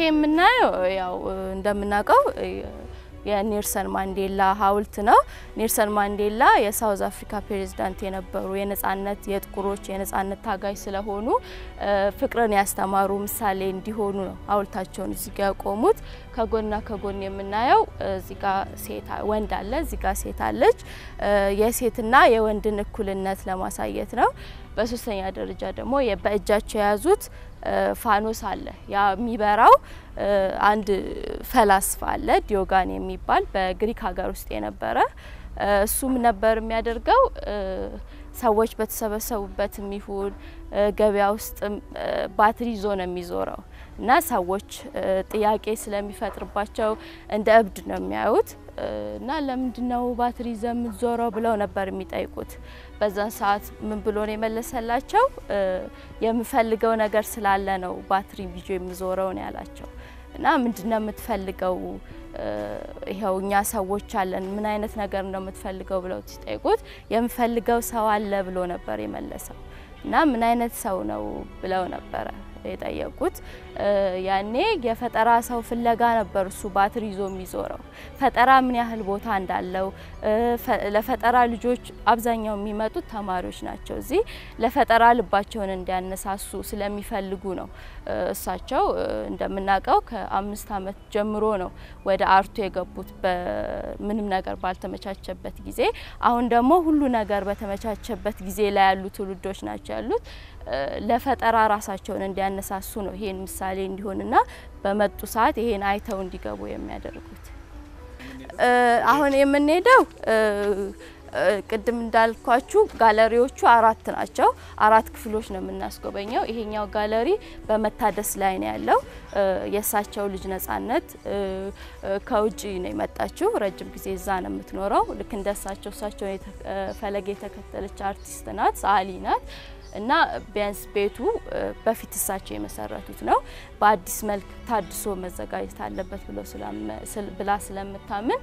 የምናየው ያው እንደምናውቀው የኔልሰን ማንዴላ ሐውልት ነው። ኔልሰን ማንዴላ የሳውዝ አፍሪካ ፕሬዝዳንት የነበሩ የነጻነት የጥቁሮች የነጻነት ታጋይ ስለሆኑ ፍቅርን ያስተማሩ ምሳሌ እንዲሆኑ ነው ሐውልታቸውን እዚህ ጋ ያቆሙት። ከጎንና ከጎን የምናየው እዚህ ጋ ሴት ወንድ አለ፣ እዚህ ጋ ሴት አለች። የሴትና የወንድን እኩልነት ለማሳየት ነው። በሶስተኛ ደረጃ ደግሞ በእጃቸው የያዙት ፋኖስ አለ። ያ የሚበራው አንድ ፈላስፋ አለ ዲዮጋን የሚባል በግሪክ ሀገር ውስጥ የነበረ እሱም ነበር የሚያደርገው ሰዎች በተሰበሰቡበትም ይሁን ገበያ ውስጥ ባትሪ ይዞ ነው የሚዞረው እና ሰዎች ጥያቄ ስለሚፈጥርባቸው እንደ እብድ ነው የሚያዩት እና ለምንድነው ባትሪ ይዘህ የምትዞረው ብለው ነበር የሚጠይቁት። በዛን ሰዓት ምን ብሎ ነው የመለሰላቸው? የምፈልገው ነገር ስላለ ነው ባትሪ ይዞ የምዞረው ነው ያላቸው። እና ምንድነው የምትፈልገው? ይኸው እኛ ሰዎች አለን፣ ምን አይነት ነገር ነው የምትፈልገው ብለው ሲጠይቁት የምፈልገው ሰው አለ ብሎ ነበር የመለሰው። እና ምን አይነት ሰው ነው ብለው ነበረ የጠየቁት። ያኔ የፈጠራ ሰው ፍለጋ ነበር እሱ ባትሪ ይዞ የሚዞረው። ፈጠራ ምን ያህል ቦታ እንዳለው ለፈጠራ ልጆች አብዛኛው የሚመጡት ተማሪዎች ናቸው። እዚህ ለፈጠራ ልባቸውን እንዲያነሳሱ ስለሚፈልጉ ነው። እሳቸው እንደምናውቀው ከአምስት ዓመት ጀምሮ ነው ወደ አርቱ የገቡት በምንም ነገር ባልተመቻቸበት ጊዜ። አሁን ደግሞ ሁሉ ነገር በተመቻቸበት ጊዜ ላይ ያሉ ትውልዶች ናቸው ያሉት። ለፈጠራ ራሳቸውን እንዲያነሳሱ ነው ይሄን ምሳሌ እንዲሆንና በመጡ ሰዓት ይሄን አይተው እንዲገቡ የሚያደርጉት። አሁን የምንሄደው ቅድም እንዳልኳችሁ ጋለሪዎቹ አራት ናቸው። አራት ክፍሎች ነው የምናስጎበኘው። ይሄኛው ጋለሪ በመታደስ ላይ ነው ያለው። የእሳቸው ልጅ ነጻነት ከውጭ ነው የመጣችው። ረጅም ጊዜ እዛ ነው የምትኖረው። ልክ እንደ እሳቸው እሳቸው ፈለግ የተከተለች አርቲስት ናት፣ ሰዓሊ ናት። እና ቢያንስ ቤቱ በፊት እሳቸው የመሰረቱት ነው። በአዲስ መልክ ታድሶ መዘጋጀት አለበት ብላ ስለምታምን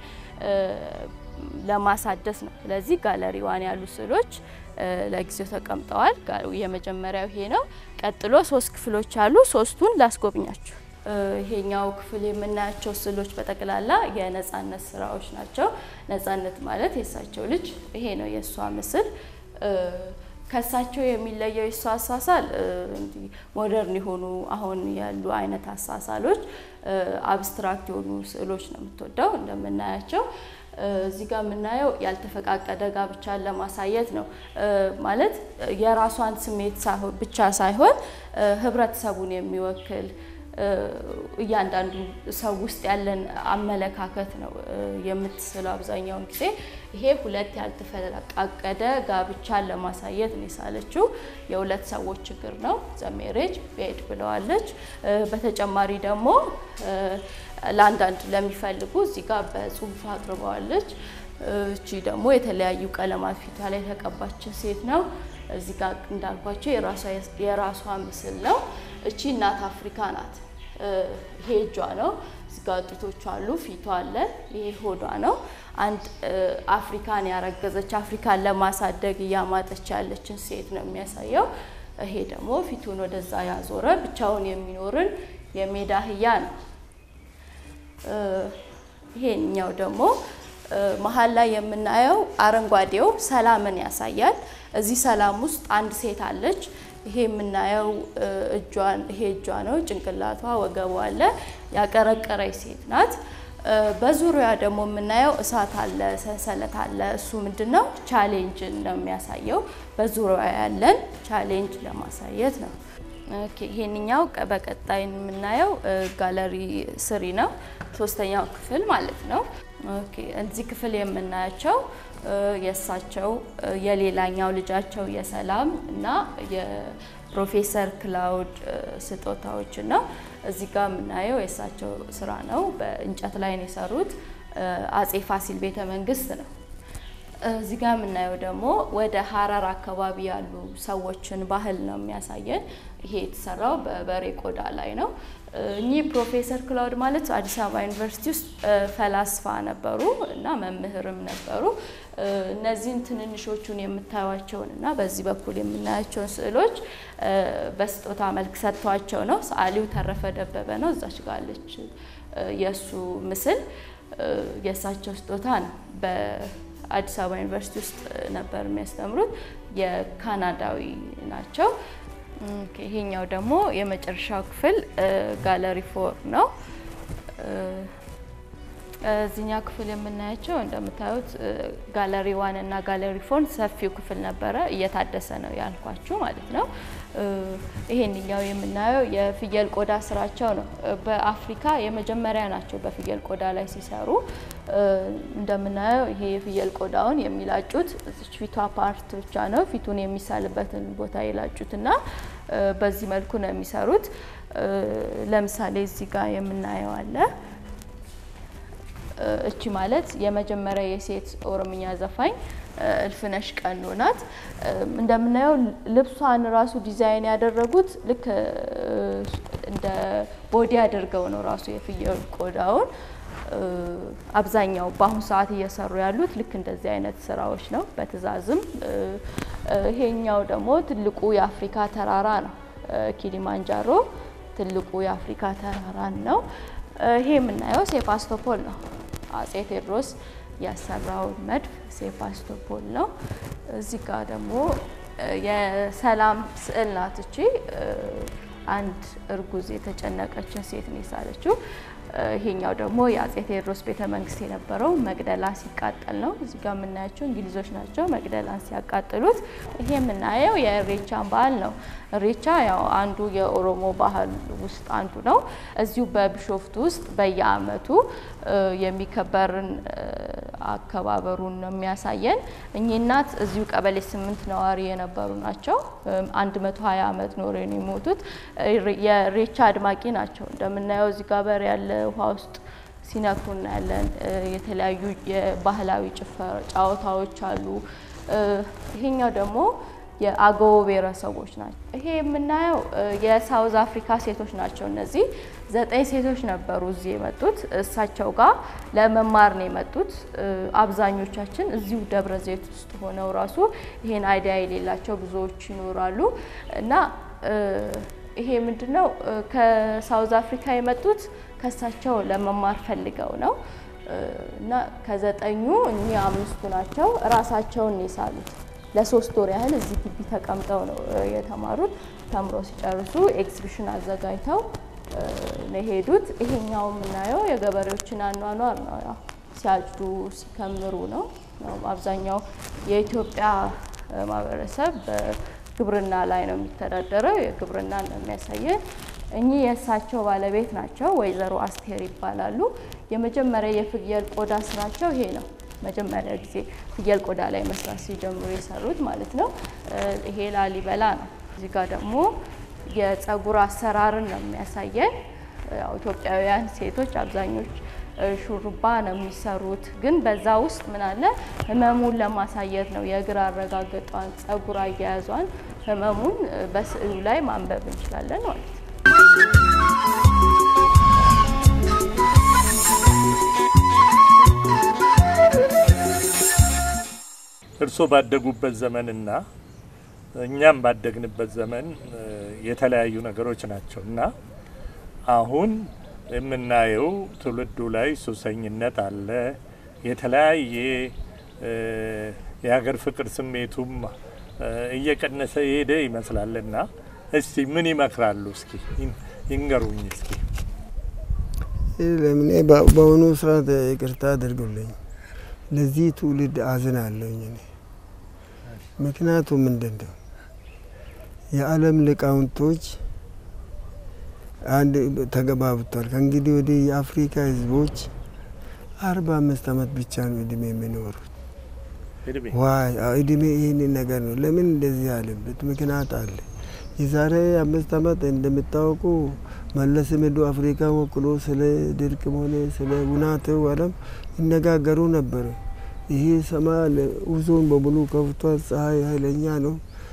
ለማሳደስ ነው። ስለዚህ ጋለሪዋን ያሉ ስዕሎች ለጊዜው ተቀምጠዋል። የመጀመሪያው ይሄ ነው። ቀጥሎ ሶስት ክፍሎች አሉ። ሶስቱን ላስጎብኛችሁ። ይሄኛው ክፍል የምናያቸው ስዕሎች በጠቅላላ የነጻነት ስራዎች ናቸው። ነጻነት ማለት የእሳቸው ልጅ ይሄ ነው የእሷ ምስል ከእሳቸው የሚለየው የእሱ አሳሳል እንዲህ ሞደርን የሆኑ አሁን ያሉ አይነት አሳሳሎች አብስትራክት የሆኑ ስዕሎች ነው የምትወደው እንደምናያቸው። እዚህ ጋር የምናየው ያልተፈቃቀደ ጋብቻን ለማሳየት ነው። ማለት የራሷን ስሜት ብቻ ሳይሆን ህብረተሰቡን የሚወክል እያንዳንዱ ሰው ውስጥ ያለን አመለካከት ነው የምትስለው አብዛኛውን ጊዜ። ይሄ ሁለት ያልተፈቃቀደ ጋብቻን ለማሳየት ነው የሳለችው። የሁለት ሰዎች ችግር ነው ዘሜሬጅ ቤድ ብለዋለች። በተጨማሪ ደግሞ ለአንዳንድ ለሚፈልጉ እዚህ ጋር በጽሁፍ አቅርበዋለች። እቺ ደግሞ የተለያዩ ቀለማት ፊቷ ላይ የተቀባች ሴት ነው። እዚህ ጋር እንዳልኳቸው የራሷ ምስል ነው። እቺ እናት አፍሪካ ናት። ይሄ እጇ ነው። እዚህ ጋር ጡቶቿ አሉ፣ ፊቷ አለ። ይሄ ሆዷ ነው። አንድ አፍሪካን ያረገዘች አፍሪካን ለማሳደግ እያማጠች ያለችን ሴት ነው የሚያሳየው። ይሄ ደግሞ ፊቱን ወደዛ ያዞረ ብቻውን የሚኖርን የሜዳ አህያ ነው። ይሄኛው ደግሞ መሀል ላይ የምናየው አረንጓዴው ሰላምን ያሳያል። እዚህ ሰላም ውስጥ አንድ ሴት አለች። ይሄ የምናየው እጇን ይሄ እጇ ነው። ጭንቅላቷ ወገቧ አለ። ያቀረቀረች ሴት ናት። በዙሪያ ደግሞ የምናየው እሳት አለ፣ ሰንሰለት አለ። እሱ ምንድን ነው? ቻሌንጅን ነው የሚያሳየው። በዙሪያ ያለን ቻሌንጅ ለማሳየት ነው። ኦኬ ይሄንኛው በቀጣይ የምናየው ጋለሪ ስሪ ነው፣ ሶስተኛው ክፍል ማለት ነው። ኦኬ እዚህ ክፍል የምናያቸው የእሳቸው የሌላኛው ልጃቸው የሰላም እና የፕሮፌሰር ክላውድ ስጦታዎችን ነው። እዚህ ጋር የምናየው የእሳቸው ስራ ነው። በእንጨት ላይ ነው የሰሩት። አጼ ፋሲል ቤተ መንግስት ነው። እዚህ ጋር የምናየው ደግሞ ወደ ሀረር አካባቢ ያሉ ሰዎችን ባህል ነው የሚያሳየን። ይሄ የተሰራው በበሬ ቆዳ ላይ ነው። እኚህ ፕሮፌሰር ክላውድ ማለት አዲስ አበባ ዩኒቨርሲቲ ውስጥ ፈላስፋ ነበሩ እና መምህርም ነበሩ። እነዚህን ትንንሾቹን የምታዩቸውን እና በዚህ በኩል የምናያቸውን ስዕሎች በስጦታ መልክ ሰጥቷቸው ነው። ሰዓሊው ተረፈ ደበበ ነው። እዛች ጋለች የእሱ ምስል የእሳቸው ስጦታ ነው። በአዲስ አበባ ዩኒቨርሲቲ ውስጥ ነበር የሚያስተምሩት። የካናዳዊ ናቸው። ይሄኛው ደግሞ የመጨረሻው ክፍል ጋለሪ ፎር ነው። እዚህኛው ክፍል የምናያቸው እንደምታዩት ጋለሪ ዋን እና ጋለሪ ፎር ሰፊው ክፍል ነበረ፣ እየታደሰ ነው ያልኳችሁ ማለት ነው። ይሄንኛው የምናየው የፍየል ቆዳ ስራቸው ነው። በአፍሪካ የመጀመሪያ ናቸው በፍየል ቆዳ ላይ ሲሰሩ። እንደምናየው ይሄ የፍየል ቆዳውን የሚላጩት እዚች ፊቷ ፓርት ብቻ ነው። ፊቱን የሚሳልበትን ቦታ ይላጩት እና በዚህ መልኩ ነው የሚሰሩት። ለምሳሌ እዚህ ጋር የምናየው አለ እቺ ማለት የመጀመሪያ የሴት ኦሮምኛ ዘፋኝ እልፍነሽ ቀኑ ናት። እንደምናየው ልብሷን ራሱ ዲዛይን ያደረጉት ልክ እንደ ቦዲ አድርገው ነው ራሱ የፍየል ቆዳውን አብዛኛው በአሁኑ ሰዓት እየሰሩ ያሉት ልክ እንደዚህ አይነት ስራዎች ነው፣ በትዕዛዝም። ይሄኛው ደግሞ ትልቁ የአፍሪካ ተራራ ነው። ኪሊማንጃሮ ትልቁ የአፍሪካ ተራራን ነው። ይሄ የምናየው ሴፋስቶፖል ነው። አጼ ቴዎድሮስ ያሰራውን መድፍ ሴፋስቶፖል ነው። እዚህ ጋር ደግሞ የሰላም ስዕል ናት። እቺ አንድ እርጉዝ የተጨነቀችን ሴት ነው የሳለችው። ይሄኛው ደግሞ የአጼ ቴዎድሮስ ቤተ መንግስት የነበረው መቅደላ ሲቃጠል ነው። እዚህ ጋር የምናያቸው እንግሊዞች ናቸው መቅደላን ሲያቃጥሉት። ይሄ የምናየው የእሬቻን ባህል ነው። እሬቻ ያው አንዱ የኦሮሞ ባህል ውስጥ አንዱ ነው። እዚሁ በቢሾፍቱ ውስጥ በየአመቱ የሚከበርን አከባበሩን ነው የሚያሳየን። እኚህ እናት እዚሁ ቀበሌ ስምንት ነዋሪ የነበሩ ናቸው። አንድ መቶ ሀያ አመት ኖሮ ነው የሞቱት። የእሬቻ አድማቂ ናቸው። እንደምናየው እዚህ ጋር በር ያለ ውሃ ውስጥ ሲነኩ እናያለን። የተለያዩ የባህላዊ ጭፈራ ጨዋታዎች አሉ። ይሄኛው ደግሞ የአገው ብሔረሰቦች ናቸው። ይሄ የምናየው የሳውዝ አፍሪካ ሴቶች ናቸው። እነዚህ ዘጠኝ ሴቶች ነበሩ እዚህ የመጡት እሳቸው ጋር ለመማር ነው የመጡት። አብዛኞቻችን እዚሁ ደብረ ዘይት ውስጥ ሆነው ራሱ ይሄን አይዲያ የሌላቸው ብዙዎች ይኖራሉ እና ይሄ ምንድን ነው ከሳውዝ አፍሪካ የመጡት ከእሳቸው ለመማር ፈልገው ነው እና ከዘጠኙ እኚህ አምስቱ ናቸው ራሳቸውን የሳሉት። ለሶስት ወር ያህል እዚህ ግቢ ተቀምጠው ነው የተማሩት። ተምሮ ሲጨርሱ ኤግዚቢሽን አዘጋጅተው ነው የሄዱት። ይሄኛው የምናየው የገበሬዎችን አኗኗር ነው። ያው ሲያጭዱ ሲከምሩ ነው። አብዛኛው የኢትዮጵያ ማህበረሰብ በግብርና ላይ ነው የሚተዳደረው። የግብርና ነው የሚያሳየን። እኚህ የእሳቸው ባለቤት ናቸው። ወይዘሮ አስቴር ይባላሉ። የመጀመሪያ የፍየል ቆዳ ስራቸው ይሄ ነው። መጀመሪያ ጊዜ ፍየል ቆዳ ላይ መስራት ሲጀምሩ የሰሩት ማለት ነው። ይሄ ላሊበላ ነው። እዚህ ጋር ደግሞ የጸጉር አሰራርን ነው የሚያሳየን። ያው ኢትዮጵያውያን ሴቶች አብዛኞች ሹሩባ ነው የሚሰሩት፣ ግን በዛ ውስጥ ምን አለ ህመሙን ለማሳየት ነው። የእግር አረጋገጧን፣ ጸጉር አያያዟን፣ ህመሙን በስዕሉ ላይ ማንበብ እንችላለን ማለት ነው። እርስዎ ባደጉበት ዘመንና እኛም ባደግንበት ዘመን የተለያዩ ነገሮች ናቸው እና አሁን የምናየው ትውልዱ ላይ ሱሰኝነት አለ። የተለያየ የሀገር ፍቅር ስሜቱም እየቀነሰ የሄደ ይመስላልና እስቲ ምን ይመክራሉ? እስኪ ይንገሩኝ። እስኪ ለምን በአሁኑ ስርዓት ይቅርታ አድርጉልኝ። ለዚህ ትውልድ አዝናለሁኝ እኔ። ምክንያቱም ምንድን ነው የዓለም ሊቃውንቶች አንድ ተገባብቷል። ከእንግዲህ ወዲህ የአፍሪካ ህዝቦች አርባ አምስት አመት ብቻ ነው እድሜ የሚኖሩት። ዋይ እድሜ ይህንን ነገር ነው። ለምን እንደዚህ ያለበት ምክንያት አለ። የዛሬ አምስት አመት እንደምታወቁ መለስ ሄዶ አፍሪካ ወክሎ ስለ ድርቅም ሆነ ስለ ውናቴው ዓለም ይነጋገሩ ነበር። ይሄ ሰማይ ውዞን በሙሉ ከፍቷል። ፀሐይ ኃይለኛ ነው።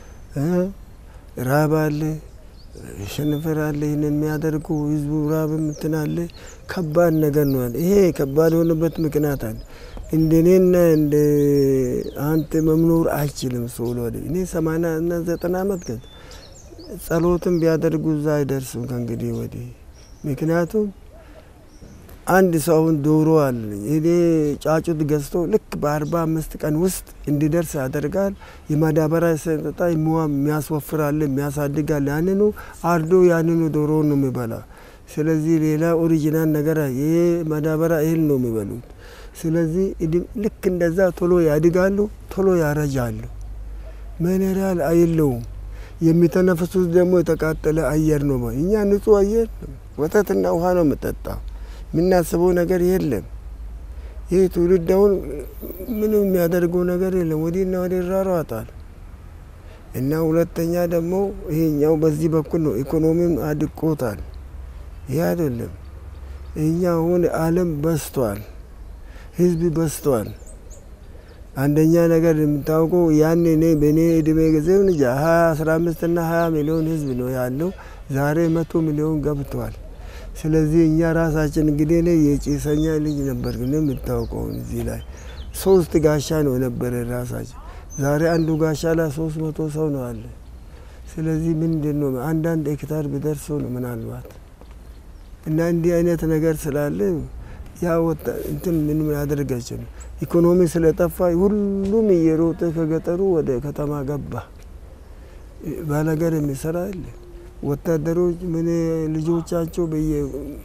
ራብ አለ፣ ሸንፈር አለ። ይህንን የሚያደርጉ ህዝቡ ራብ እንትን አለ። ከባድ ነገር ነው። ይሄ ከባድ የሆነበት ምክንያት አለ። እንደኔና እንደ አንተ መምኖር አይችልም። ሰው ወደ እኔ ሰማንያ እና ዘጠና አመት ገ ጸሎትም ቢያደርጉ እዛ አይደርሱም ከእንግዲህ ወዲህ ምክንያቱም አንድ ሰው አሁን ዶሮ አለ እኔ ጫጩት ገዝቶ ልክ በአርባ አምስት ቀን ውስጥ እንዲደርስ ያደርጋል። የማዳበሪያ ሰጠጣ የሚያስወፍራል፣ የሚያሳድጋል። ያንኑ አርዶ ያንኑ ዶሮ ነው የሚበላ። ስለዚህ ሌላ ኦሪጂናል ነገር ይሄ ማዳበሪያ እህል ነው የሚበሉት። ስለዚህ ልክ እንደዛ ቶሎ ያድጋሉ፣ ቶሎ ያረጃሉ። ሚኔራል አይለውም። የሚተነፍሱት ደግሞ የተቃጠለ አየር ነው። እኛ ንጹህ አየር ወተትና ውሃ ነው የምጠጣው። የምናስበው ነገር የለም። ይህ ትውልድ አሁን ምንም የሚያደርገው ነገር የለም። ወዲህና ወዲህ ይሯሯጣል እና ሁለተኛ ደግሞ ይሄኛው በዚህ በኩል ነው ኢኮኖሚም አድቆታል። ይህ አይደለም እኛ አሁን አለም በስቷል፣ ህዝብ በስቷል። አንደኛ ነገር የምታውቀው ያን እኔ በእኔ እድሜ ጊዜ እንጃ ሀያ አስራ አምስት ና ሀያ ሚሊዮን ህዝብ ነው ያለው። ዛሬ መቶ ሚሊዮን ገብቷል። ስለዚህ እኛ ራሳችን እንግዲህ እኔ የጭሰኛ ልጅ ነበር፣ ግን የምታውቀው እዚህ ላይ ሶስት ጋሻ ነው የነበረ ራሳችን። ዛሬ አንዱ ጋሻ ላይ ሶስት መቶ ሰው ነው አለ። ስለዚህ ምንድን ነው አንዳንድ ሄክታር ቢደርሶ ነው ምናልባት እና እንዲህ አይነት ነገር ስላለ ያ ወጣ እንትን ምንም ያደርጋቸው ኢኮኖሚ ስለጠፋ ሁሉም እየሮጠ ከገጠሩ ወደ ከተማ ገባ። ባለገር የሚሰራ የለ ወታደሮች ምን ልጆቻቸው በየ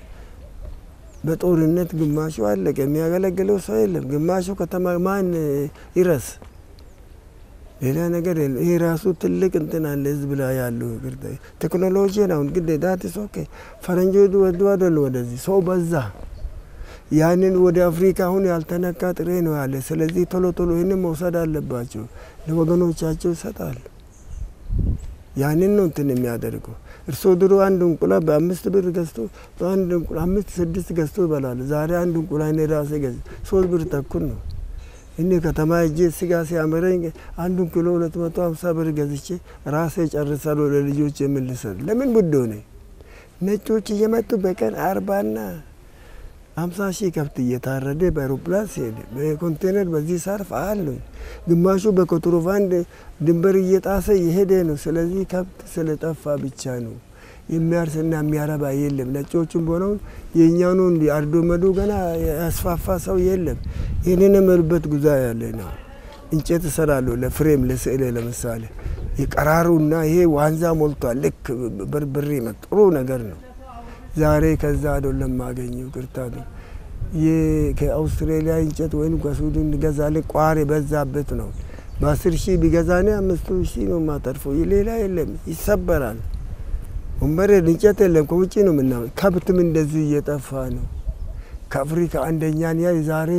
በጦርነት ግማሹ አለቀ። የሚያገለግለው ሰው የለም። ግማሹ ከተማ ማን ይረስ ሌላ ነገር የለም። ይሄ ራሱ ትልቅ እንትን አለ ህዝብ ላይ ያለው ቴክኖሎጂ ነው። እንግዲህ ዳትስ ኦኬ ፈረንጆች ወዱ አይደሉ ወደዚህ ሰው በዛ ያንን ወደ አፍሪካ አሁን ያልተነካ ጥሬ ነው ያለ። ስለዚህ ቶሎ ቶሎ ይህንን መውሰድ አለባቸው፣ ለወገኖቻቸው ይሰጣሉ። ያንን ነው እንትን የሚያደርገው። እርስዎ ድሮ አንድ እንቁላል በአምስት ብር ገዝቶ በአንድ እንቁላል አምስት ስድስት ገዝቶ ይበላሉ። ዛሬ አንድ እንቁላል እኔ ራሴ ገዝ ሶስት ብር ተኩል ነው። እኔ ከተማ እጄ ስጋ ሲያመረኝ አንዱን ኪሎ ሁለት መቶ ሀምሳ ብር ገዝቼ ራሴ ጨርሳለሁ። ለልጆች የምልሰል ለምን ውድ ሆነ? ነጮች እየመጡ በቀን አርባና ሀምሳ ሺህ ከብት እየታረደ በአይሮፕላን ሲሄድ በኮንቴነር በዚህ ሰርፍ አሉ። ግማሹ በኮንትሮባንድ ድንበር እየጣሰ እየሄደ ነው። ስለዚህ ከብት ስለጠፋ ብቻ ነው የሚያርስና የሚያረባ የለም። ነጮቹም ሆነውን የእኛኑ አርዶ መዱ ገና ያስፋፋ ሰው የለም። ይህንን የምልበት ጉዛ ያለ ነው። እንጨት እሰራለሁ ለፍሬም ለስዕል ለምሳሌ የቀራሩና ይሄ ዋንዛ ሞልቷል። ልክ በርበሬ ጥሩ ነገር ነው። ዛሬ ከዛ አይደለም ማገኘው ቅርታ ነው። ከአውስትሬሊያ እንጨት ወይም ከሱዳን ገዛለ ቋር የበዛበት ነው። በአስር ሺህ ቢገዛኔ አምስቱ ሺህ ነው ማተርፈው። ሌላ የለም ይሰበራል። ወንበር እንጨት የለም ከውጭ ነው ምና ከብትም እንደዚህ እየጠፋ ነው። ከአፍሪካ አንደኛን ያ ዛሬ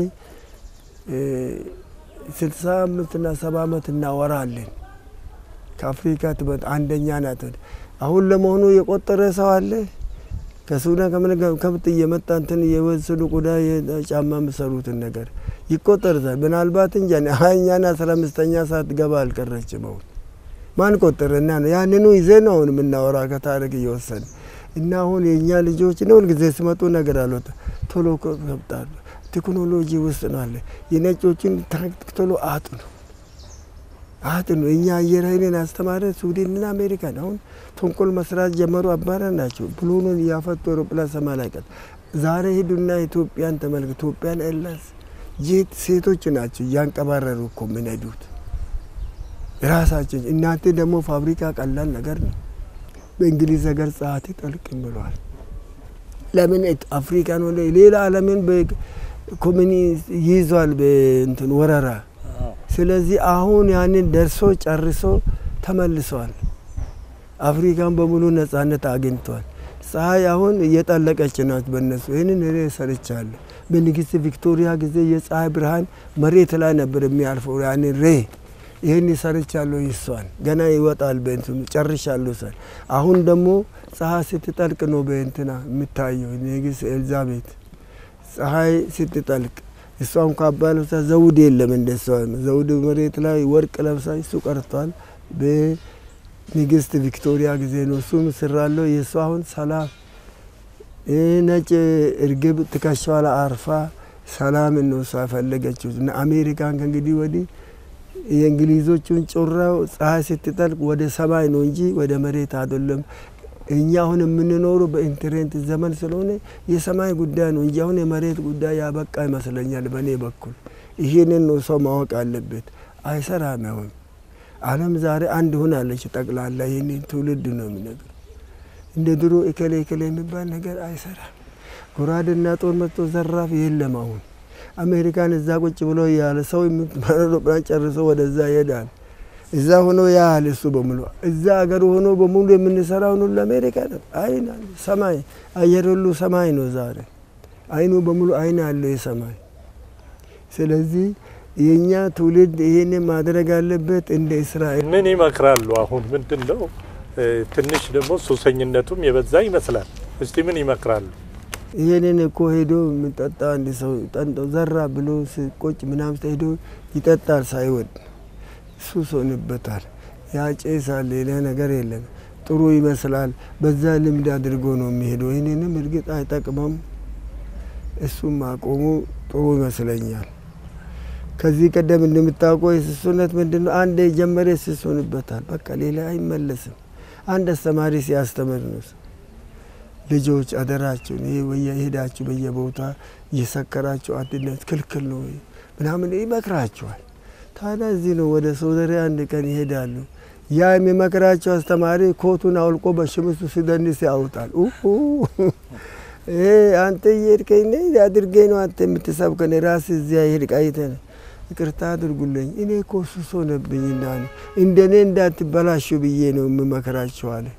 ስልሳ አምስትና ሰባ ዓመት እናወራለን። ከአፍሪካ ትበት አንደኛ ናት። አሁን ለመሆኑ የቆጠረ ሰው አለ? ከሱዳን ከምን ከብት እየመጣ እንትን የወሰዱ ቆዳ ጫማ የምሰሩትን ነገር ይቆጠርታል። ምናልባት እንጃ ሀያኛና አስራ አምስተኛ ሰዓት ገባ አልቀረችም። አሁን ማን ቆጠረና ነው? ያንኑ ይዘ ነው አሁን የምናወራ ከታሪክ እየወሰን እና አሁን የእኛ ልጆች ነው ሁልጊዜ ሲመጡ ነገር አልወጣ ቶሎ ከብጣሉ ቴክኖሎጂ ውስጥ ነው አለ የነጮችን ታክቲክ ቶሎ አጥኑ አጥኑ። እኛ አየር ኃይልን አስተማረ ስዊድንና አሜሪካን አሁን ተንኮል መስራት ጀመሩ። አባራ ናቸው ብሎኑን እያፈቱ አውሮፕላን ሰማይ ላይ ቀጥ ዛሬ ሂዱና ኢትዮጵያን ተመልክ። ኢትዮጵያን ኤርላይንስ ጄት ሴቶች ናቸው እያንቀባረሩ እኮ የሚነዱት ራሳቸው። እናንተ ደግሞ ፋብሪካ ቀላል ነገር ነው። በእንግሊዝ ሀገር ጸሐፊ ጠልቅም ብሏል። ለምን አፍሪካን ወደ ሌላ ዓለምን በኮሚኒ ይዟል በእንትን ወረራ። ስለዚህ አሁን ያንን ደርሶ ጨርሶ ተመልሰዋል። አፍሪካን በሙሉ ነጻነት አግኝቷል። ፀሐይ አሁን እየጠለቀች ናት በእነሱ። ይህንን እኔ ሰርቻለሁ። በንግስት ቪክቶሪያ ጊዜ የፀሐይ ብርሃን መሬት ላይ ነበር የሚያልፈው። ያንን ሬ ይህን ሰርቻለሁ። ይሷን ገና ይወጣል በእንትኑ ጨርሻለሁ። ሰ አሁን ደግሞ ፀሐይ ስትጠልቅ ነው በእንትና የምታየው ንግስት ኤልዛቤት ፀሐይ ስትጠልቅ እሷም ካባ ለብሳ ዘውድ የለም እንደሷ ዘውድ መሬት ላይ ወርቅ ለብሳ እሱ ቀርቷል። በንግስት ቪክቶሪያ ጊዜ ነው እሱም ስራለው። የእሷ አሁን ሰላም ነጭ እርግብ ትከሻዋ ላይ አርፋ ሰላም ነው እሷ የፈለገችው። እና አሜሪካን ከእንግዲህ ወዲህ የእንግሊዞቹን ጮራው ፀሐይ ስትጠልቅ ወደ ሰማይ ነው እንጂ ወደ መሬት አይደለም። እኛ አሁን የምንኖሩ በኢንተርኔት ዘመን ስለሆነ የሰማይ ጉዳይ ነው እንጂ አሁን የመሬት ጉዳይ ያበቃ ይመስለኛል በእኔ በኩል። ይህንን ነው ሰው ማወቅ አለበት። አይሰራም። አሁን ዓለም ዛሬ አንድ ሆናለች ጠቅላላ። ይህንን ትውልድ ነው የሚነግር። እንደ ድሮ እከሌ እከሌ የሚባል ነገር አይሰራም። ጎራዴና ጦር መጥቶ ዘራፍ የለም። አሁን አሜሪካን እዛ ቁጭ ብሎ ያለ ሰው አውሮፕላን ጨርሶ ወደዛ ይሄዳል። እዛ ሆኖ ያህል እሱ በሙሉ እዛ ሀገር ሆኖ በሙሉ የምንሰራው ሁሉ አሜሪካ ነው። አይን አለ ሰማይ አየር ሁሉ ሰማይ ነው። ዛሬ አይኑ በሙሉ አይን አለው የሰማይ። ስለዚህ የእኛ ትውልድ ይህን ማድረግ አለበት። እንደ እስራኤል ምን ይመክራሉ? አሁን ምንድን ነው ትንሽ ደግሞ ሱሰኝነቱም የበዛ ይመስላል። እስቲ ምን ይመክራሉ? ይህንን እኮ ሄዶ የሚጠጣ አንድ ሰው ጠንጦ ዘራ ብሎ ቆጭ ምናምን ሄዶ ይጠጣል ሳይወድ ሱስ ሆንበታል። ያጨሳል። ሌላ ነገር የለም። ጥሩ ይመስላል። በዛ ልምድ አድርጎ ነው የሚሄደው። ይህንንም እርግጥ አይጠቅመም። እሱም ማቆሙ ጥሩ ይመስለኛል። ከዚህ ቀደም እንደምታውቀው የስሱነት ምንድን ነው? አንድ የጀመረ ስስ ሆንበታል። በቃ ሌላ አይመለስም። አንድ አስተማሪ ሲያስተምር ነው ልጆች አደራችሁን ይሄ ሄዳችሁ በየቦታ እየሰከራችሁ አንድነት ክልክል ነው ምናምን ይመክራችኋል። ታዲያ እዚህ ነው ወደ ሶደሬ አንድ ቀን ይሄዳሉ። ያ የሚመክራቸው አስተማሪ ኮቱን አውልቆ በሽምሱ ሲደንስ ያውጣል። አንተ እየሄድከኝ አድርገኝ ነው አንተ የምትሰብከን ራስ እዚያ ይሄድ ቃይተን ይቅርታ አድርጉልኝ እኔ እኮ ሱስ ሆነብኝና ነው እንደ እኔ እንዳትበላሹ ብዬ ነው የምመክራቸው አለ።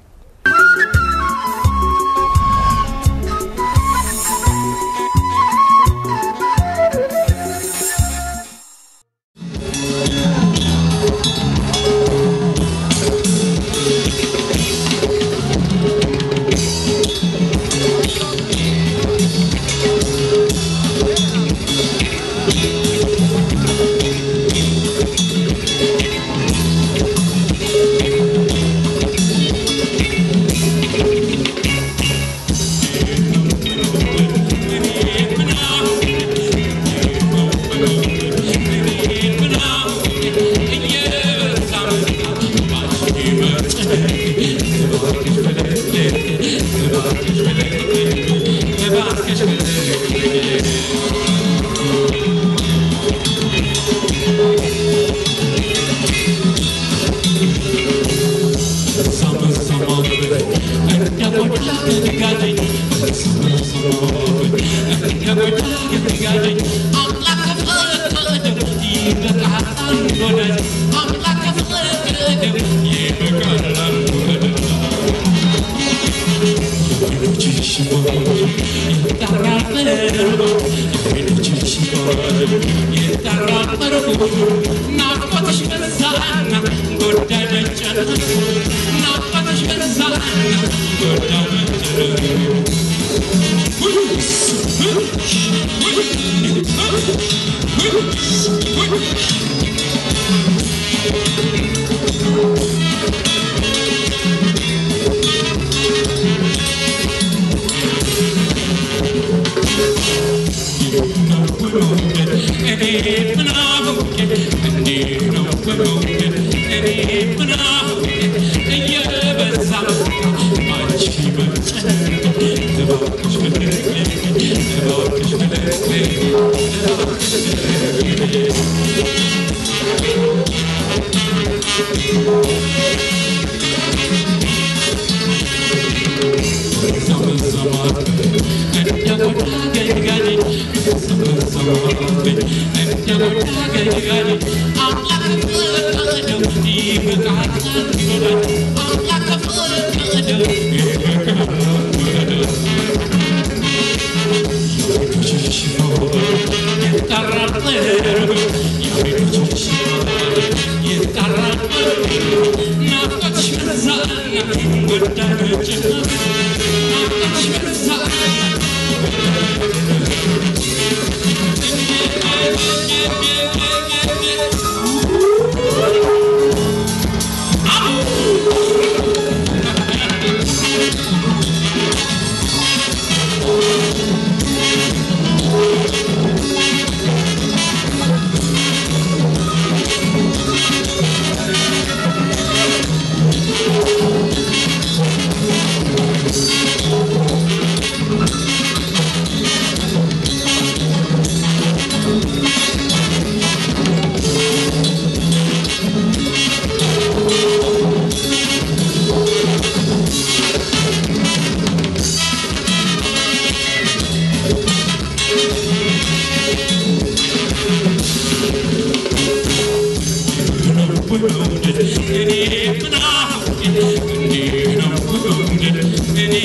Thank you.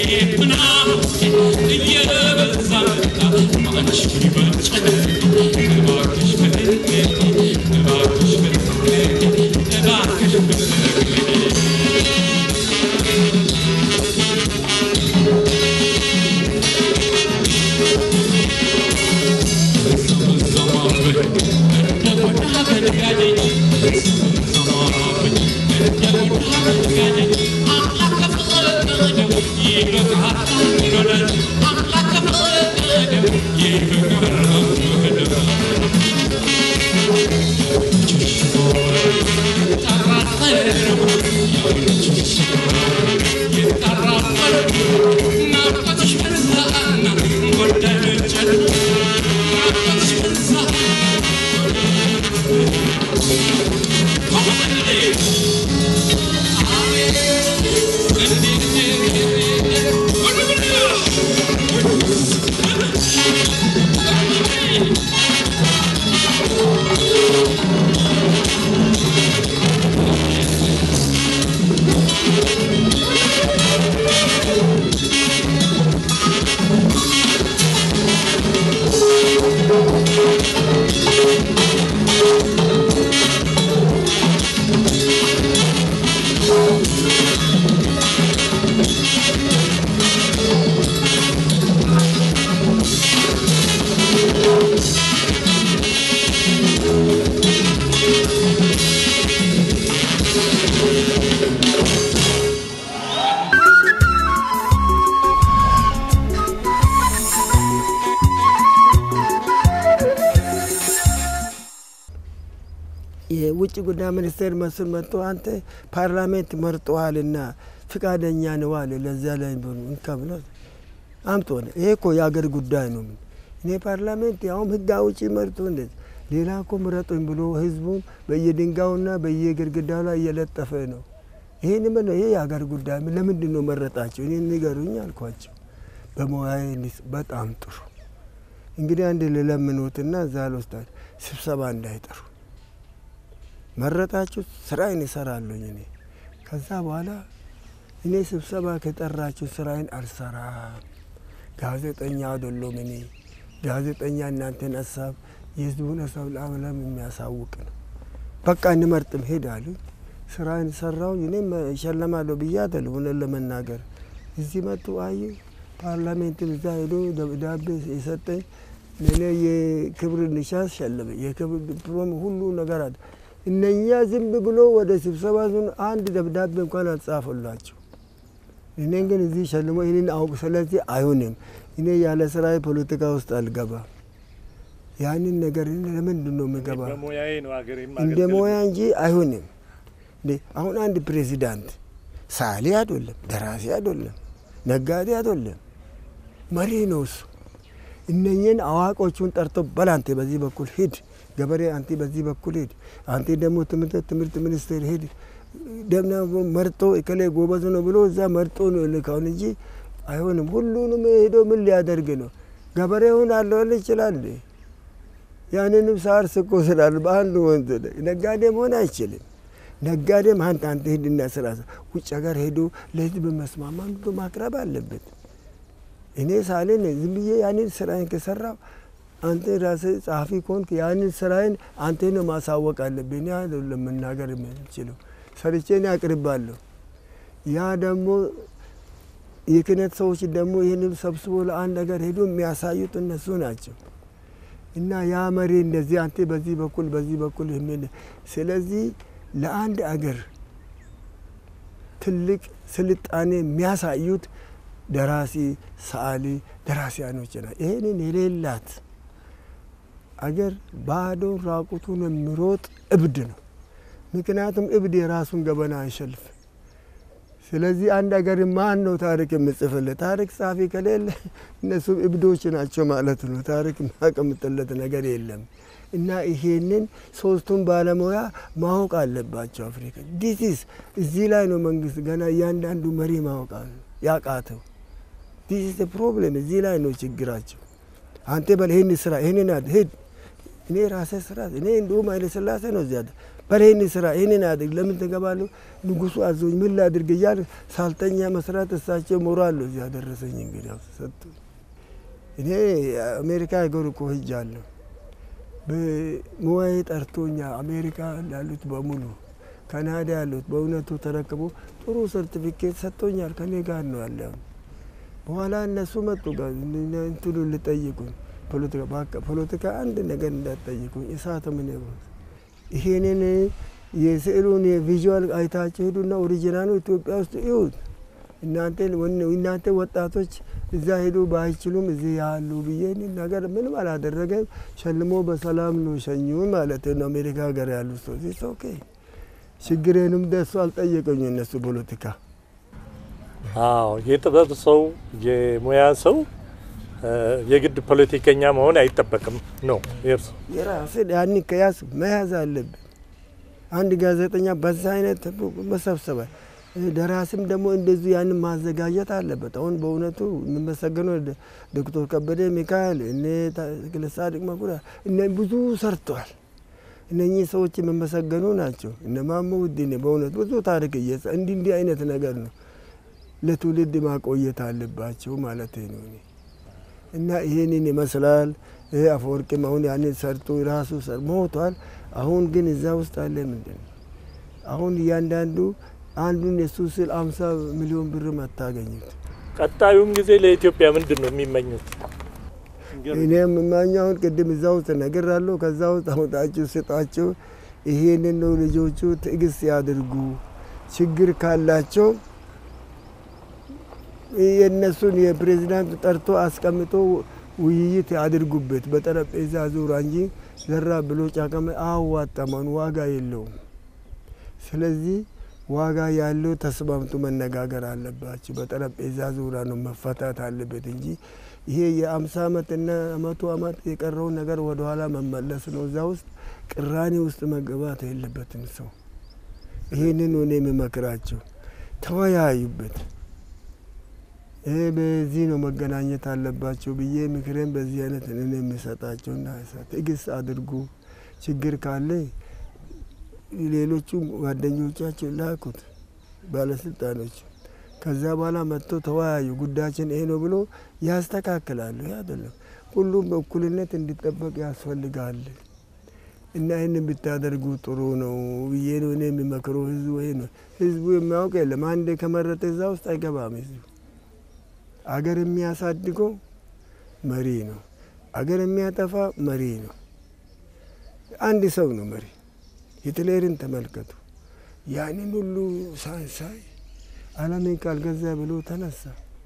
የውጭ ጉዳይ ሚኒስቴር መስል መጥቶ አንተ ፓርላሜንት መርጠዋልና ፍቃደኛ ነው አለ። ለዚያ ላይ እንካ ብሎ አምጦ ነው። ይሄ እኮ የአገር ጉዳይ ነው። እኔ ፓርላሜንት ያውም ህግ አውጪ መርጦ እንደዚህ ሌላ እኮ ምረጡኝ ብሎ ህዝቡን በየድንጋዩና በየግድግዳው ላይ እየለጠፈ ነው። ይህን ምን ይሄ የአገር ጉዳይ ለምንድን ነው መረጣቸው? እኔ ንገሩኝ አልኳቸው። በሙያዬ በጣም ጥሩ እንግዲህ አንድ ልለምኖትና እዛ ልወስዳል ስብሰባ እንዳይጠሩ መረጣችሁ ስራዬን እሰራለሁኝ እኔ ከዛ በኋላ እኔ ስብሰባ ከጠራችሁ ስራዬን አልሰራም። ጋዜጠኛ አይደለሁም እኔ ጋዜጠኛ እናንተን ሀሳብ የህዝቡን ሀሳብ ለዓለም የሚያሳውቅ ነው። በቃ እንመርጥም ሄዳሉ። ስራዬን ሰራው። እኔም እሸለማለሁ ብዬ አይደለም እውነት ለመናገር እዚህ መጡ አይ ፓርላሜንትም እዛ ሄዶ ደብዳቤ የሰጠኝ እኔ የክብር ንሻስ ሸለመኝ። የክብር ዲፕሎም ሁሉ ነገር አለ። እነኛ ዝም ብሎ ወደ ስብሰባ ዙን አንድ ደብዳቤ እንኳን አልጻፈላቸው። እኔን ግን እዚህ ሸልሞ ይህንን አውቅ። ስለዚህ አይሆንም። እኔ ያለ ስራ ፖለቲካ ውስጥ አልገባም። ያንን ነገር ለምንድን ነው የምገባ? እንደ ሙያ እንጂ አይሆንም። አሁን አንድ ፕሬዚዳንት ሳሊ አይደለም፣ ደራሲ አይደለም፣ ነጋዴ አይደለም፣ መሪ ነው እሱ። እነኝን አዋቆቹን ጠርቶ በል አንተ በዚህ በኩል ሂድ፣ ገበሬ አንተ በዚህ በኩል ሂድ፣ አንተ ደግሞ ትምህርት ትምህርት ሚኒስቴር ሂድ ደምና መርጦ እከሌ ጎበዝ ነው ብሎ እዛ መርጦ ነው ልካውን እንጂ አይሆንም። ሁሉንም ሄዶ ምን ሊያደርግ ነው? ገበሬውን አለወል ይችላል። ያንንም ሳር ስቆ ስላል በአንድ ወንዝ ነጋዴ መሆን አይችልም። ነጋዴም አንተ አንተ ሂድና ስራ ውጭ ሀገር ሄዶ ለህዝብ መስማማ ማቅረብ አለበት። እኔ ሳሌን ዝም ብዬ ያንን ስራዬን ከሰራው አንተ ራስህ ጸሐፊ ከሆንክ ያንን ስራዬን አንተ ነው ማሳወቅ አለብኝ። እኔ አይደለም መናገር የምችለው ሰርቼ እኔ አቅርባለሁ። ያ ደግሞ የክህነት ሰዎች ደግሞ ይህንን ሰብስቦ ለአንድ ነገር ሄዶ የሚያሳዩት እነሱ ናቸው። እና ያ መሪ እንደዚህ አንተ በዚህ በኩል በዚህ በኩል የሚል ስለዚህ ለአንድ አገር ትልቅ ስልጣኔ የሚያሳዩት ደራሲ፣ ሰዓሊ፣ ደራሲያኖች ና ይህንን የሌላት አገር ባዶን ራቁቱን የሚሮጥ እብድ ነው። ምክንያቱም እብድ የራሱን ገበና አይሸልፍ። ስለዚህ አንድ አገር ማን ነው ታሪክ የምጽፍለት? ታሪክ ጻፊ ከሌለ እነሱም እብዶች ናቸው ማለት ነው። ታሪክ ማቀምጥለት ነገር የለም። እና ይሄንን ሶስቱን ባለሙያ ማወቅ አለባቸው። አፍሪካ ዲሲስ እዚህ ላይ ነው መንግስት ገና እያንዳንዱ መሪ ማወቅ ያቃተው። ዲሲስ ፕሮብሌም እዚህ ላይ ነው ችግራቸው። አንተ በል ይህን ስራ ይህንን ሂድ እኔ ራሴ ስራ እኔ እንዲሁም ኃይለ ሥላሴ ነው እዚያ በሬን ስራ ይህንን አድርግ ለምን ትገባለሁ? ንጉሱ አዞኝ ምን ላድርግ እያል ሳልተኛ መስራት እሳቸው ሞራል ነው እዚህ ያደረሰኝ። እንግዲህ ሰጡ። እኔ አሜሪካ ሀገር እኮ ሄጃለሁ። በሙያዬ ጠርቶኛ አሜሪካ ያሉት በሙሉ ካናዳ ያሉት በእውነቱ ተረክቦ ጥሩ ሰርቲፊኬት ሰጥቶኛል። ከኔ ጋር ነው ያለ። በኋላ እነሱ መጡ ጋር እንትሉ ልጠይቁኝ ፖለቲካ በቃ ፖለቲካ አንድ ነገር እንዳትጠይቁኝ እሳት ምን ይሄንን የስዕሉን የቪዥዋል አይታችሁ ሄዱና ኦሪጂናሉ ኢትዮጵያ ውስጥ ይሁት እናንተ ወጣቶች እዛ ሄዱ ባይችሉም እዚህ ያሉ ብዬ ነገር ምንም አላደረገም። ሸልሞ በሰላም ነው ሸኙን ማለት ነው። አሜሪካ ሀገር ያሉ ሰዎች ኦኬ ችግሬንም ደሱ አልጠየቀኝ እነሱ ፖለቲካ አዎ የጥበብ ሰው የሙያ ሰው የግድ ፖለቲከኛ መሆን አይጠበቅም ነው የእርሱ የራስን ያን ከያዝ መያዝ አለብን። አንድ ጋዜጠኛ በዛ አይነት መሰብሰበ ደራሲም ደግሞ እንደዚሁ ያንን ማዘጋጀት አለበት። አሁን በእውነቱ የምመሰገነው ዶክተር ከበደ ሚካኤል እነ ጻድቅ መኩሪያ እነ ብዙ ሰርተዋል። እነኚህ ሰዎች የመመሰገኑ ናቸው። እነ ማሞ ውድኔ በእውነት ብዙ ታሪክ እየጻ እንዲህ እንዲህ አይነት ነገር ነው ለትውልድ ማቆየት አለባቸው ማለት ነው። እና ይሄንን ይመስላል። አፈወርቅም አሁን ያንን ሰርቶ ራሱ ሞቷል። አሁን ግን እዛ ውስጥ አለ ምንድን ነው አሁን እያንዳንዱ አንዱን የሱ ስል አምሳ ሚሊዮን ብር አታገኙት። ቀጣዩም ጊዜ ለኢትዮጵያ ምንድን ነው የሚመኙት? እኔ የምማኘው አሁን ቅድም እዛ ውስጥ እነግራለሁ። ከዛ ውስጥ አውጣችሁ ስጣቸው። ይሄንን ነው ልጆቹ ትዕግስት ያድርጉ። ችግር ካላቸው የእነሱን የፕሬዚዳንት ጠርቶ አስቀምጦ ውይይት ያድርጉበት በጠረጴዛ ዙሪያ እንጂ ዘራ ብሎ ጫቀመ አዋጣማን ዋጋ የለውም። ስለዚህ ዋጋ ያለው ተስማምቶ መነጋገር አለባቸው። በጠረጴዛ ዙሪያ ነው መፈታት አለበት እንጂ ይሄ የአምሳ ዓመትና መቶ ዓመት የቀረውን ነገር ወደኋላ መመለስ ነው። እዛ ውስጥ ቅራኔ ውስጥ መገባት የለበትም ሰው። ይህንን እኔ የምመክራቸው ተወያዩበት። ይሄ በዚህ ነው መገናኘት አለባቸው ብዬ ምክሬን በዚህ አይነት እኔ የሚሰጣቸውና ትዕግስት አድርጉ። ችግር ካለ ሌሎቹ ጓደኞቻቸው ላኩት ባለስልጣኖች። ከዛ በኋላ መጥቶ ተወያዩ። ጉዳያችን ይሄ ነው ብሎ ያስተካክላሉ። ይህ አይደለም ሁሉም በእኩልነት እንዲጠበቅ ያስፈልጋል። እና ይህን ብታደርጉ ጥሩ ነው ብዬ ነው እኔ የሚመክረው። ህዝቡ ይሄ ነው። ህዝቡ የሚያውቅ የለም። አንድ ከመረጠ እዛ ውስጥ አይገባም። ህዝቡ አገር የሚያሳድገው መሪ ነው። አገር የሚያጠፋ መሪ ነው። አንድ ሰው ነው መሪ። ሂትለርን ተመልከቱ። ያንን ሁሉ ሳይንሳይ ዓለምን ካልገዛ ብሎ ተነሳ።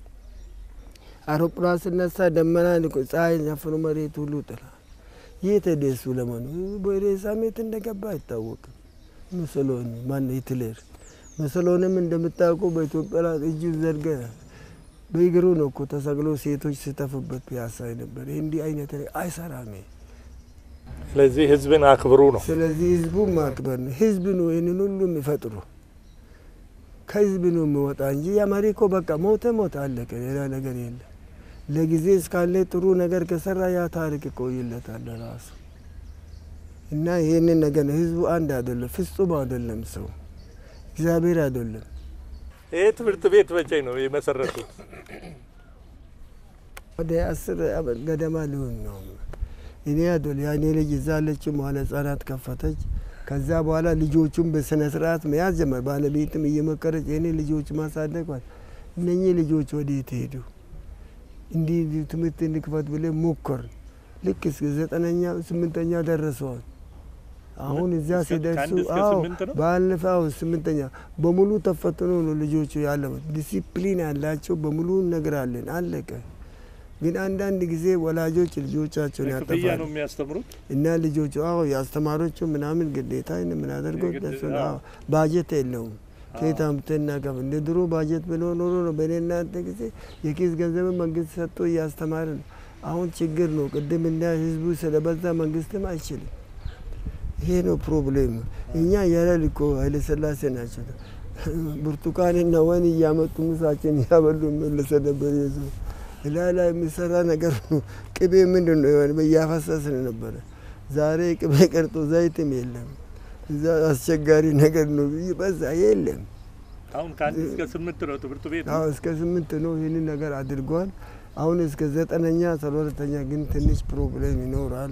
አውሮፕላን ስነሳ ደመና ፀሐይ ሸፍኖ መሬት ሁሉ ጥላ። የት ሄደ እሱ ለመኑ በሬሳ ሜት እንደገባ አይታወቅም። ሙሶሎኒ ማነው ሂትለር። ሙሶሎኒም እንደምታውቁ በኢትዮጵያ ላይ እጁ ዘርገ በእግሩ ነው እኮ ተሰቅሎ ሴቶች ሲተፉበት ፒያሳ ነበር። እንዲህ አይነት አይሰራም። ስለዚህ ህዝብን አክብሩ ነው። ስለዚህ ህዝቡ ማክበር ነው። ህዝብ ነው ይህንን ሁሉ የሚፈጥሩ ከህዝብ ነው የሚወጣ እንጂ የመሪ እኮ በቃ ሞተ ሞተ አለቀ። ሌላ ነገር የለም። ለጊዜ እስካለ ጥሩ ነገር ከሰራ ያ ታሪክ ይቆይለታል ራሱ እና ይህንን ነገር ነው። ህዝቡ አንድ አይደለም፣ ፍጹም አይደለም። ሰው እግዚአብሔር አይደለም። ይህ ትምህርት ቤት መቼ ነው የመሰረቱት? ወደ አስር ዓመት ገደማ ሊሆን ነው። እኔ አይደል ያኔ ልጅ እዛ አለችው መዋለ ህጻናት ከፈተች። ከዛ በኋላ ልጆቹን በስነ ስርዓት መያዝ ጀመር። ባለቤትም እየመከረች የኔ ልጆች ማሳደጓል። እነኚህ ልጆች ወዴት ሄዱ? እንዲህ ትምህርት እንክፈት ብለን ሞከር። ልክ እስከ ዘጠነኛ ስምንተኛ ደረሰዋል። አሁን እዛ ሲደርሱ ባለፈው ስምንተኛ በሙሉ ተፈትኖ ነው ልጆቹ ያለፉት። ዲሲፕሊን ያላቸው በሙሉ እነግራለን። አለቀ። ግን አንዳንድ ጊዜ ወላጆች ልጆቻቸውን ክፍያ ያጠፋሉ ነው የሚያስተምሩት። እና ልጆቹ አዎ የአስተማሪዎቹ ምናምን ግዴታ የምናደርገው ደሱ ባጀት የለውም። ከየት አምጥተን እናቀፍ እንደ ድሮ ባጀት ብሎ ኖሮ ነው። በእኔ እናንተ ጊዜ የኪስ ገንዘብ መንግስት ሰጥቶ እያስተማረ ነው። አሁን ችግር ነው። ቅድም እንዳ ህዝቡ ስለበዛ መንግስትም አይችልም። ይሄ ነው ፕሮብሌም። እኛ ያለል እኮ ኃይለስላሴ ናቸው ብርቱካንና ወይን እያመጡ ምሳችን እያበሉ መለሰ ነበር የሰው ላይ ላይ የሚሰራ ነገር ነው። ቅቤ ምንድን ነው የሆነ እያፈሰስን ነበረ። ዛሬ ቅቤ ቀርጦ ዘይትም የለም። እዛ አስቸጋሪ ነገር ነው ብዬ በዛ የለም አሁን ከአንድ እስከ ስምንት ነው ትምህርት ቤት አዎ እስከ ስምንት ነው ይህንን ነገር አድርጓል። አሁን እስከ ዘጠነኛ አስራ ሁለተኛ ግን ትንሽ ፕሮብሌም ይኖራል።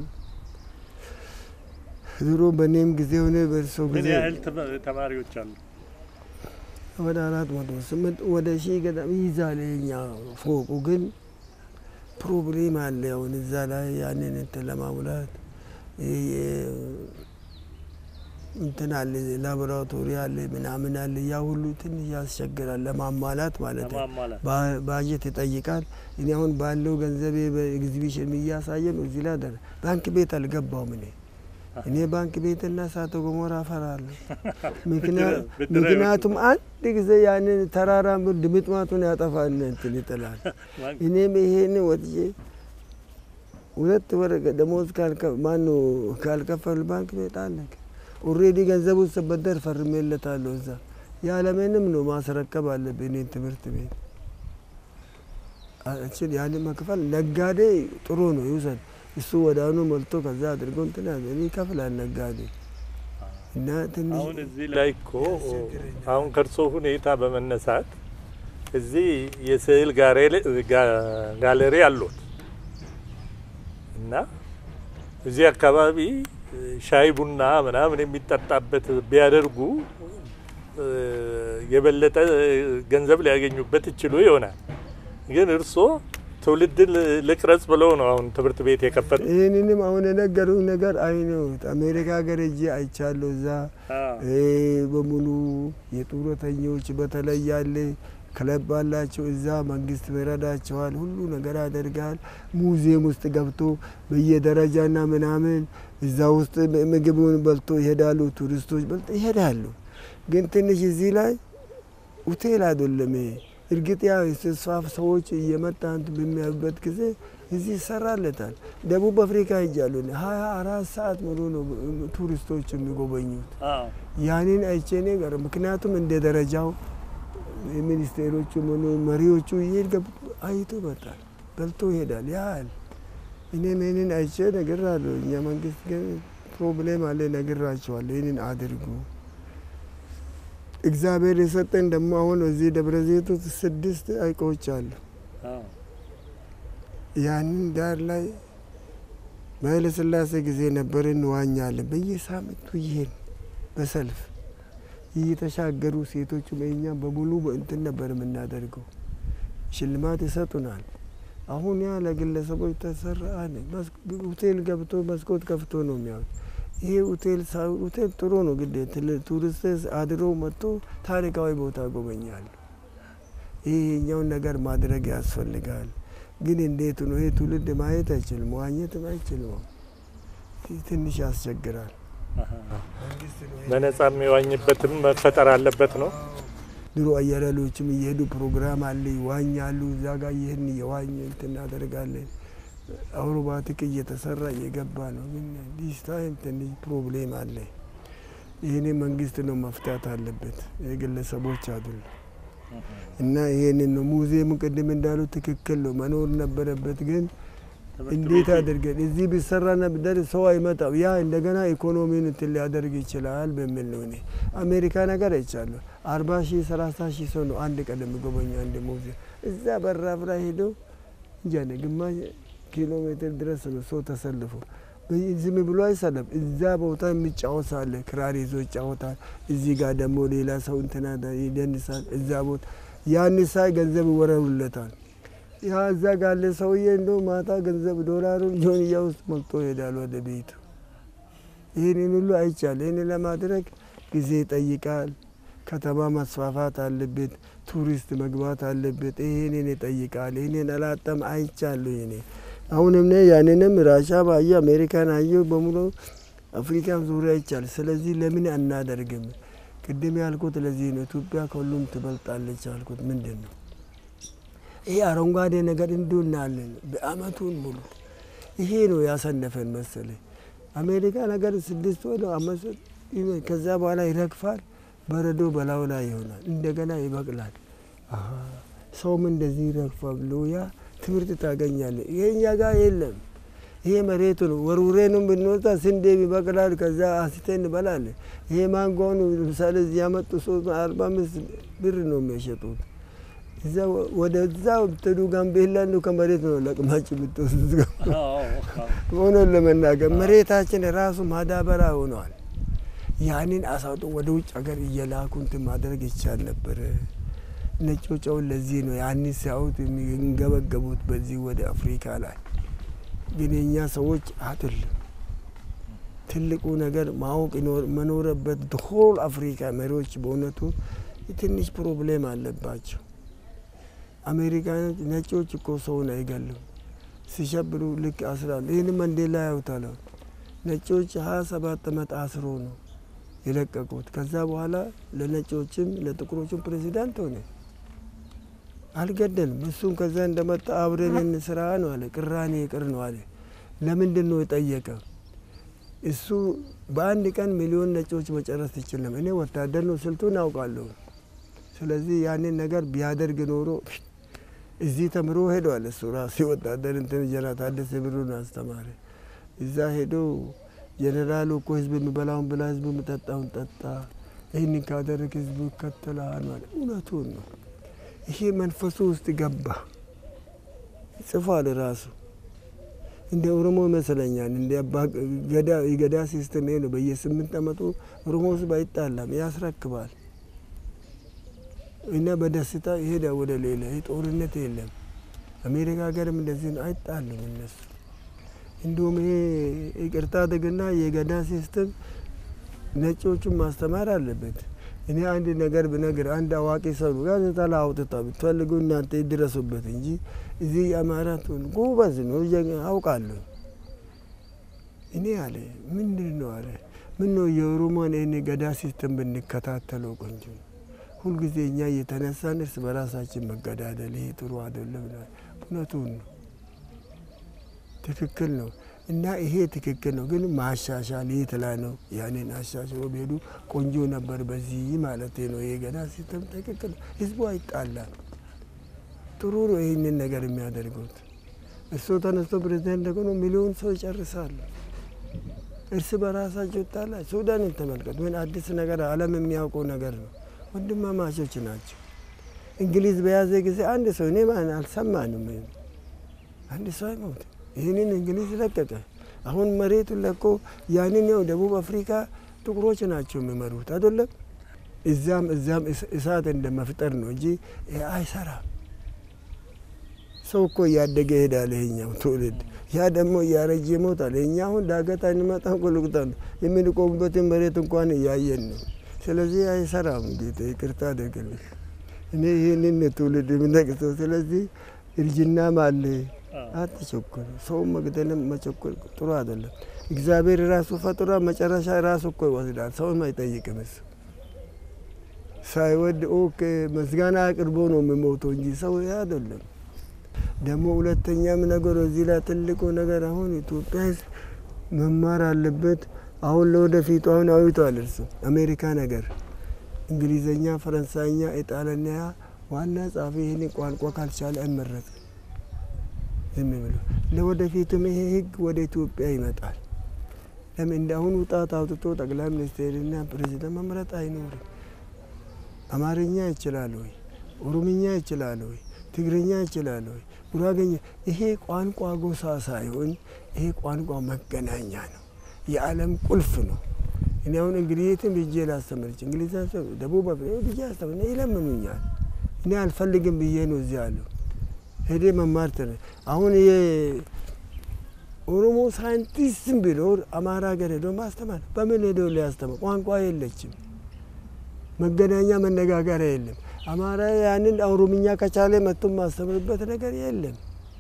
ድሮ በእኔም ጊዜ ሆነ በእርሶ ምን ጊዜ ያህል ተማ- ተማሪዎች አሉ? ወደ አራት መቶ ስምንት ወደ ሺህ ገዳም ይይዛል። የኛ ፎቁ ግን ፕሮብሌም አለ። አሁን እዛ ላይ ያንን እንትን ለማሙላት ይሄ የ- እንትን አለ ላቦራቶሪ አለ ምናምን አለ። ያ ሁሉ ትንሽ ያስቸግራል ለማሟላት ማለት ነው። ለማሟላት ባ- ባጀት ይጠይቃል። እኔ አሁን ባለው ገንዘቤ በኤግዚቢሽን እያሳየ ነው። እዚህ ላይ ደረ ባንክ ቤት አልገባውም እኔ እኔ ባንክ ቤትና እሳተ ገሞራ እፈራለሁ። ምክንያ- ብድር- ምክንያቱም አንድ ጊዜ ያንን ተራራ ድምጥማጡን ያጠፋል እንትን ይጥላል። ባንክ- እኔም ይሄን ወጥቼ ሁለት ወር ደሞዝ ማኑ ካልከፈሉ ባንክ ቤት አለቅ ኦሬዲ ገንዘቡ ስበደር ፈርሜለታለሁ። እዛ ያለምንም ነው ማስረከብ አለብኝ እኔን ትምህርት ቤት እችን ያን መክፈል ነጋዴ ጥሩ ነው ይውሰድ። እሱ ወዳኑ መልቶ ከዛ አድርጎ እንትን ያዘ እኔ ይከፍላል ነጋዴ እና ትንሽ አሁን እዚህ ላይ እኮ አሁን ከእርሶ ሁኔታ በመነሳት እዚህ የስዕል ጋሬ- ጋ- ጋለሪ አሉት እና እዚህ አካባቢ ሻይ ቡና ምናምን የሚጠጣበት ቢያደርጉ እ፣ የበለጠ ገንዘብ ሊያገኙበት ይችሉ ይሆናል። ግን እርሶ ትውልድን ልቅረጽ ብለው ነው አሁን ትምህርት ቤት የከፈቱ። ይህንንም አሁን የነገሩኝ ነገር አይነውት አሜሪካ ሀገር እጄ አይቻለሁ። እዛ ይሄ በሙሉ የጡረተኞች በተለይ ያለ ክለብ አላቸው። እዛ መንግስት ይረዳቸዋል፣ ሁሉ ነገር ያደርጋል። ሙዚየም ውስጥ ገብቶ በየደረጃና ምናምን እዛ ውስጥ ምግቡን በልቶ ይሄዳሉ። ቱሪስቶች በልቶ ይሄዳሉ። ግን ትንሽ እዚህ ላይ ሆቴል አይደለም ይሄ። እርግጥ ያ የተስፋፍ ሰዎች እየመጣ እንትን በሚያዩበት ጊዜ እዚህ ይሰራለታል። ደቡብ አፍሪካ ሄጃሉ። ሀያ አራት ሰዓት ሙሉ ነው ቱሪስቶች የሚጎበኙት። ያንን አይቼ እኔ ጋር ምክንያቱም እንደ ደረጃው ሚኒስቴሮቹ ሆኑ መሪዎቹ ይሄድ አይቶ ይመጣል፣ በልቶ ይሄዳል። ያህል እኔም ይህንን አይቼ ነግራለሁ። እኛ መንግስት ግን ፕሮብሌም አለ ነግራቸዋለሁ። ይህንን አድርጉ። እግዚአብሔር የሰጠን ደግሞ አሁን እዚህ ደብረ ዘይት ውስጥ ስድስት ሐይቆች አሉ። ያንን ዳር ላይ በኃይለ ሥላሴ ጊዜ ነበር እንዋኛለን። በየሳምንቱ ይሄን በሰልፍ እየተሻገሩ ሴቶቹ እኛም በሙሉ እንትን ነበር የምናደርገው። ሽልማት ይሰጡናል። አሁን ያ ለግለሰቦች ተሰራ አለ። ሆቴል ገብቶ መስኮት ከፍቶ ነው የሚያዩት። ይሄ ሆቴል ሆቴል ጥሩ ነው፣ ግዴ ቱሪስት አድሮ መጥቶ ታሪካዊ ቦታ ጎበኛሉ። ይሄኛውን ነገር ማድረግ ያስፈልጋል። ግን እንዴት ነው ይሄ ትውልድ ማየት አይችልም፣ መዋኘትም አይችልም። ትንሽ ያስቸግራል። በነጻ የሚዋኝበትም መፈጠር አለበት ነው። ድሮ አየለሎችም እየሄዱ ፕሮግራም አለ ይዋኛሉ። እዛ ጋር ይህን እየዋኝ እንትን እናደርጋለን። አውሮባቲክ እየተሰራ እየገባ ነው። ግን ዲስ ታይም ትንሽ ፕሮብሌም አለ። ይህን መንግስት ነው መፍታት አለበት፣ የግለሰቦች አይደሉም። እና ይሄንን ነው ሙዚየሙ ቅድም እንዳሉ ትክክል ነው መኖር ነበረበት። ግን እንዴት አድርገን እዚህ ቢሰራና ብደር ሰው አይመጣም። ያ እንደገና ኢኮኖሚን እንትን ሊያደርግ ይችላል በሚል ነው። እኔ አሜሪካ ነገር አይቻለሁ። አርባ ሺህ ሰላሳ ሺህ ሰው ነው አንድ ቀን የሚጎበኛ አንድ ሙዚየም። እዛ በራፍ ላይ ሄደው እንጃ ግማሽ ኪሎ ሜትር ድረስ ነው ሰው ተሰልፎ ዝም ብሎ አይሰለም። እዛ ቦታ የሚጫወት አለ፣ ክራር ይዞ ይጫወታል። እዚህ ጋር ደግሞ ሌላ ሰው እንትና ይደንሳል። እዛ ቦታ ያን ሳይ ገንዘብ ይወረውለታል። ያ እዛ ጋለ ሰውዬ እንደው ማታ ገንዘብ ዶላሩን ጆንያ ውስጥ ሞልቶ ይሄዳል ወደ ቤቱ። ይህንን ሁሉ አይቻል። ይህን ለማድረግ ጊዜ ይጠይቃል። ከተማ መስፋፋት አለበት። ቱሪስት መግባት አለበት። ይህንን ይጠይቃል። ይህንን አላጠም አይቻሉ ይኔ አሁንም ነ ያንንም ራሻ ባየ አሜሪካን አየው በሙሉ አፍሪካን ዙሪያ ይቻል። ስለዚህ ለምን አናደርግም? ቅድም ያልኩት ለዚህ ነው። ኢትዮጵያ ከሁሉም ትበልጣለች ያልኩት ምንድን ነው? ይሄ አረንጓዴ ነገር እንዲሁ እናያለን በአመቱን ሙሉ። ይሄ ነው ያሰነፈን መሰለኝ። አሜሪካ ነገር ስድስት ወደ አመት ከዛ በኋላ ይረግፋል። በረዶ በላዩ ላይ ይሆናል። እንደገና ይበቅላል። ሰውም እንደዚህ ይረግፋ ብሎ ያ ትምህርት ታገኛለ። ይሄ እኛ ጋር የለም። ይሄ መሬቱ ነው። ወርውሬንም ብንወጣ ስንዴ ይበቅላል። ከዛ አንስቴ እንበላለን። ይሄ ማንጎውን ለምሳሌ እዚህ ያመጡ ሶስት አርባ አምስት ብር ነው የሚያሸጡት። እዛ ወደዛ ብትሄዱ ጋምቤላ ነው ከመሬት ነው ለቅማጭ የምትወስዱት። ሆኖን ለመናገር መሬታችን ራሱ ማዳበሪያ ሆነዋል። ያንን አሳውጦ ወደ ውጭ ሀገር እየላኩ እንትን ማድረግ ይቻል ነበር። ነጮቻውን ለዚህ ነው ያንን ሲያዩት የሚንገበገቡት በዚህ ወደ አፍሪካ ላይ ግን የእኛ ሰዎች አይደለም። ትልቁ ነገር ማወቅ መኖረበት ሆል አፍሪካ መሪዎች በእውነቱ ትንሽ ፕሮብሌም አለባቸው። አሜሪካኖች ነጮች እኮ ሰውን አይገሉም ሲሸብሩ ልክ አስራሉ። ይህን መንዴላ ያዩታል። ነጮች ሀያ ሰባት ዓመት አስሮ ነው የለቀቁት። ከዛ በኋላ ለነጮችም ለጥቁሮችም ፕሬዚዳንት ሆነ። አልገደልም። እሱም ከዛ እንደመጣ አብረን ስራ ነው አለ። ቅራኔ ይቅር ነው አለ። ለምንድን ነው የጠየቀ? እሱ በአንድ ቀን ሚሊዮን ነጮች መጨረስ ይችልም። እኔ ወታደር ነው ስልቱን አውቃለሁ። ስለዚህ ያንን ነገር ቢያደርግ ኖሮ እዚህ ተምሮ ሄደዋል። እሱ ራሱ ወታደር እንትን ጀነራል ታደሰ ብሩን አስተማሪ እዛ ሄዶ ጀኔራሉ እኮ ህዝብ የሚበላውን ብላ፣ ህዝብ የሚጠጣውን ጠጣ፣ ይህንን ካደረግ ህዝቡ ይከተላል ማለት እውነቱን ነው። ይሄ መንፈሱ ውስጥ ገባ ጽፏል ራሱ እንደ ኦሮሞ ይመስለኛል። እንደ ገዳ የገዳ ሲስተም ይሄ ነው። በየስምንት አመቱ ኦሮሞ ህዝብ አይጣላም፣ ያስረክባል እና በደስታ ይሄዳ ወደ ሌላ ጦርነት የለም። አሜሪካ ሀገርም እንደዚህ ነው፣ አይጣሉም እነሱ እንዲሁም ይሄ ይቅርታ አድርግና የገዳ ሲስተም ነጮቹን ማስተማር አለበት። እኔ አንድ ነገር ብነግር አንድ አዋቂ ሰው ነው ጋዜጣ ላይ አውጥታ ብትፈልጉ እናንተ ይድረሱበት እንጂ እዚህ የአማራቱን ጎበዝ ነው አውቃለሁ። እኔ አለ ምንድን ነው አለ ምን ነው የኦሮሞን ይህን ገዳ ሲስተም ብንከታተለው ቆንጆ ነው። ሁልጊዜ እኛ እየተነሳን እርስ በራሳችን መገዳደል ይሄ ጥሩ አይደለም። እውነቱን ነው። ትክክል ነው እና ይሄ ትክክል ነው፣ ግን ማሻሻል የት ላይ ነው? ያንን አሻሽሎ ቢሄዱ ቆንጆ ነበር። በዚህ ማለት ነው። ይሄ ገዳ ሲስተም ትክክል ነው። ህዝቡ አይጣላም። ጥሩ ነው ይህንን ነገር የሚያደርጉት። እሱ ተነስቶ ፕሬዚደንት ደግሞ ሚሊዮን ሰው ይጨርሳሉ። እርስ በራሳቸው ይጣላ። ሱዳንን ተመልከት። ምን አዲስ ነገር ዓለም የሚያውቀው ነገር ነው። ወንድማማቾች ናቸው። እንግሊዝ በያዘ ጊዜ አንድ ሰው እኔ ማን አልሰማንም። አንድ ሰው አይሞት ይህንን እንግሊዝ ለቀቀ። አሁን መሬቱን ለቆ ያንን ያው ደቡብ አፍሪካ ጥቁሮች ናቸው የሚመሩት አይደለም። እዛም እዛም እሳት እንደ መፍጠር ነው እንጂ አይሰራም። ሰው እኮ እያደገ ይሄዳል። ይሄኛው ትውልድ ያ ደግሞ እያረጀ ይሞታል። የኛ አሁን ዳገት አንመጣ ቁልቁጣ ነው የምንቆሙበትን መሬት እንኳን እያየን ነው። ስለዚህ አይሰራም። ጌታ ይቅርታ አድርግልኝ። እኔ ይህንን ትውልድ የምነቅሰው ስለዚህ እርጅናም አለ አትቸኩል። ሰው መግደልም መቸኮል ጥሩ አይደለም። እግዚአብሔር ራሱ ፈጥሯ መጨረሻ ራሱ እኮ ይወስዳል። ሰውም አይጠይቅም። እሱ ሳይወድ ኦኬ ምስጋና አቅርቦ ነው የሚሞተው እንጂ ሰው አይደለም። ደግሞ ሁለተኛም ነገር እዚህ ላይ ትልቁ ነገር አሁን ኢትዮጵያ ሕዝብ መማር አለበት። አሁን ለወደፊቱ አሁን አዊቷል እርሱ አሜሪካ ነገር እንግሊዘኛ፣ ፈረንሳይኛ፣ ኢጣሊያኛ ዋና ጻፊ ይህን ቋንቋ ካልቻለ አይመረጥም። ዝም ብሎ ለወደፊትም ይሄ ህግ ወደ ኢትዮጵያ ይመጣል። ለምን እንደ አሁኑ ጣት አውጥቶ ጠቅላይ ሚኒስቴርና ፕሬዚደንት መምረጥ አይኖርም። አማርኛ ይችላል ወይ? ኦሮምኛ ይችላል ወይ? ትግርኛ ይችላል ወይ? ጉራገኛ። ይሄ ቋንቋ ጎሳ ሳይሆን ይሄ ቋንቋ መገናኛ ነው። የዓለም ቁልፍ ነው። እኔ አሁን እንግሊዝም ብዬ ላስተምርች እንግሊዝ ደቡብ አፍሪካ ብዬ አስተምር ይለምኑኛል። እኔ አልፈልግም ብዬ ነው እዚህ አለሁ ሄዴ መማር ተነ አሁን የኦሮሞ ሳይንቲስትም ቢኖር አማራ ሀገር ሄዶ ማስተማር በምን ሄዶ ሊያስተምር? ቋንቋ የለችም፣ መገናኛ መነጋገሪያ የለም። አማራ ያንን ኦሮምኛ ከቻለ መጥቶ ማስተምርበት ነገር የለም።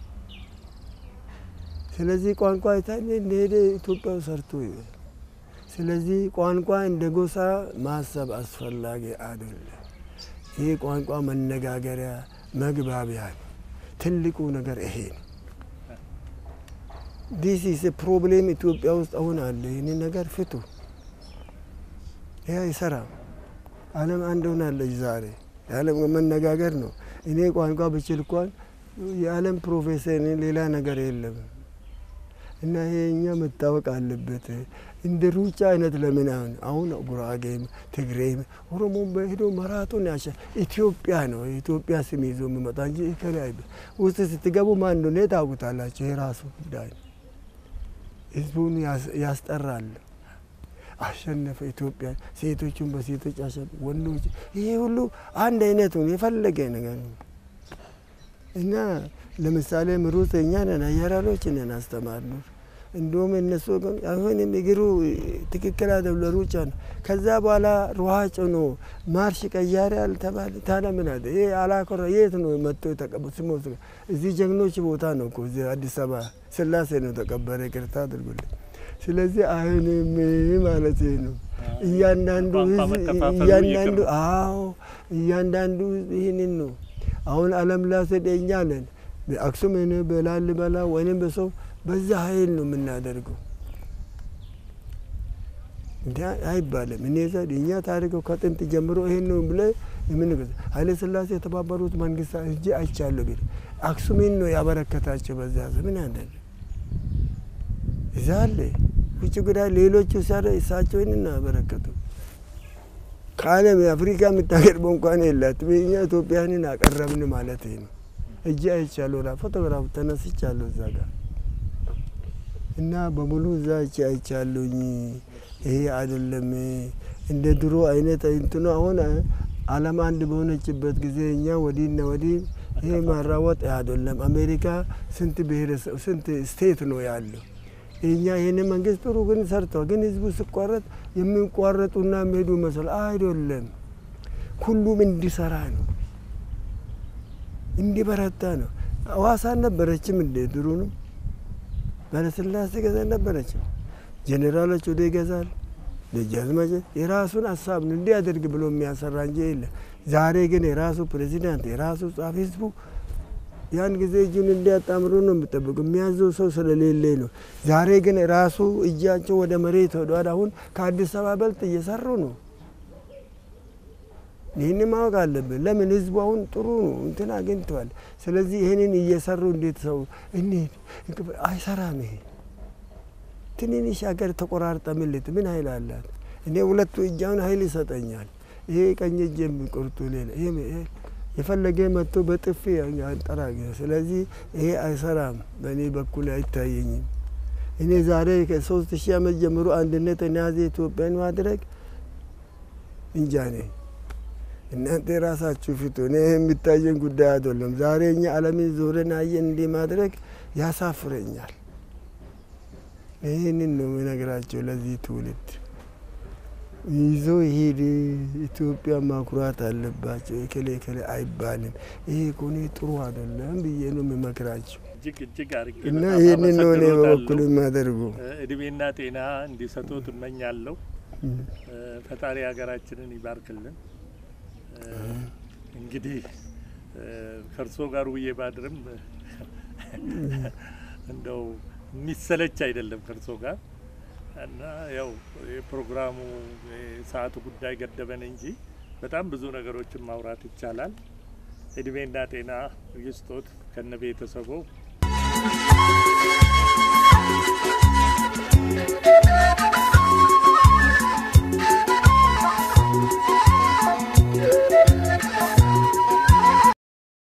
ስለዚህ ቋንቋ የታለ እንደሄደ ኢትዮጵያ ሰርቶ ይበል። ስለዚህ ቋንቋ እንደ ጎሳ ማሰብ አስፈላጊ አይደለም። ይህ ቋንቋ መነጋገሪያ መግባቢያ ነው። ትልቁ ነገር ይሄ ነው። ዲስ ኢዝ ፕሮብሌም ኢትዮጵያ ውስጥ አሁን አለ። ይህን ነገር ፍቱ። ይህ አይሰራም። ዓለም አንድ ሆናለች ዛሬ። የዓለም መነጋገር ነው። እኔ ቋንቋ ብችል እንኳን የዓለም ፕሮፌሰር ሌላ ነገር የለም። እና ይሄኛ መታወቅ አለበት። እንደ ሩጫ አይነት ለምን አሁን አሁን ጉራጌም ትግሬም ኦሮሞም በሄዶ መራቶን ያሸ ኢትዮጵያ ነው የኢትዮጵያ ስም ይዞ የሚመጣ እንጂ ከላይ ውስጥ ስትገቡ ማን እንደሆነ ታውቁታላችሁ። የራሱ ጉዳይ ነው። ህዝቡን ያስጠራል። አሸነፈ ኢትዮጵያ። ሴቶቹን በሴቶች አሸነፈ፣ ወንዶች ይሄ ሁሉ አንድ አይነት ነው። የፈለገ ነገር ነው እና ለምሳሌ ምሩት እኛ ነን አየራሎች ነን አስተማርነው። እንዲሁም እነሱ አሁንም እግሩ ትክክል አይደለም ለሩጫ ነው። ከዛ በኋላ ሯጭ ነው ማርሽ ቀያሪ አልተባለ ታዲያ ምን አለ ይሄ አላኮራ የት ነው መጥቶ የተቀበ ስሞ እዚህ ጀግኖች ቦታ ነው እኮ እዚህ አዲስ አበባ ስላሴ ነው ተቀበረ። ይቅርታ አድርጉልኝ። ስለዚህ አይንም ማለት ነው እያንዳንዱ እያንዳንዱ አዎ እያንዳንዱ ይህንን ነው አሁን አለም ላሰደኛ ነን በአክሱም በላሊበላ ወይም በሰው በዛ ኃይል ነው የምናደርገው። እንዲ አይባልም። እኔ ዘ እኛ ታሪከው ከጥንት ጀምሮ ይሄን ነው ብለ የምን ኃይለ ሥላሴ የተባበሩት መንግስታት እጅ አይቻለሁ ቢል አክሱሜን ነው ያበረከታቸው። በዛ ዘመን አንዳንድ እዛ አለ ውጭ ጉዳይ ሌሎቹ ሲያደ እሳቸውን እናበረከቱ ከዓለም የአፍሪካ የምታቀርበው እንኳን የላት እኛ ኢትዮጵያንን አቀረብን ማለት ነው። እጅ አይቻለሁ ላ ፎቶግራፍ ተነስቻለሁ እዛ ጋር እና በሙሉ እዛ እጅ አይቻለሁኝ። ይሄ አይደለም እንደ ድሮ አይነት እንትኑ አሁን ዓለም አንድ በሆነችበት ጊዜ እኛ ወዲህና ወዲህ ይሄ ማራወጥ አይደለም። አሜሪካ ስንት ብሔረሰብ ስንት ስቴት ነው ያለው። እኛ ይህን መንግስት ጥሩ ግን ሰርተዋል። ግን ህዝቡ ሲቋረጥ የሚቋረጡና የሚሄዱ መስል አይደለም። ሁሉም እንዲሰራ ነው እንዲበረታ ነው። ሐዋሳ ነበረችም እንደ ድሮ ነው ባለስላሴ ገዛ ነበረችም። ጄኔራሎች ወደ ይገዛል ደጃዝማች የራሱን ሀሳብ ነው እንዲያደርግ ብሎ የሚያሰራ እንጂ የለ። ዛሬ ግን የራሱ ፕሬዚዳንት የራሱ ጻፊ ህዝቡ ያን ጊዜ እጁን እንዲያጣምሩ ነው የሚጠብቁ የሚያዘው ሰው ስለሌለ ነው። ዛሬ ግን ራሱ እጃቸው ወደ መሬት ወደዋል። አሁን ከአዲስ አበባ በልጥ እየሰሩ ነው። ይህን ማወቅ አለብን። ለምን ህዝቡ አሁን ጥሩ ነው እንትን አግኝተዋል። ስለዚህ ይህንን እየሰሩ እንዴት ሰው እንሂድ አይሰራም። ይሄ ትንንሽ ሀገር ተቆራርጠ ምልት ምን ኃይል አላት? እኔ ሁለቱ እጃውን ኃይል ይሰጠኛል። ይሄ ቀኝ እጅ የሚቆርጡ ሌላ የፈለገ መጥቶ በጥፊ አንጠራ። ስለዚህ ይሄ አይሰራም፣ በእኔ በኩል አይታየኝም። እኔ ዛሬ ከሶስት ሺህ ዓመት ጀምሮ አንድነት የያዘ ኢትዮጵያን ማድረግ እንጃ ነኝ። እናንተ የራሳችሁ ፊቱ እኔ የሚታየን ጉዳይ አይደለም። ዛሬ እኛ ዓለምን ዞረን አየን እንዲህ ማድረግ ያሳፍረኛል። ይህንን ነው የምነግራቸው ለዚህ ትውልድ ይዞ ይሄድ ኢትዮጵያ ማኩራት አለባቸው። የከሌ ከሌ አይባልም። ይሄ ኮኔ ጥሩ አይደለም ብዬ ነው የምመክራቸው እጅግ እጅግ አድርጌ እና በጣም ይህንን ነው እኔ በበኩል አመሰግኖታለሁ። የማደርጉ። እድሜና ጤና እንዲሰጡት እመኛለሁ። ፈጣሪ ሀገራችንን ይባርክልን። እንግዲህ ከእርሶ ጋር ውዬ ባድርም እንደው የሚሰለች አይደለም ከእርሶ ጋር እና ያው የፕሮግራሙ የሰዓቱ ጉዳይ ገደበን እንጂ በጣም ብዙ ነገሮችን ማውራት ይቻላል። እድሜና ጤና ይስጦት ከነ ቤተሰቦ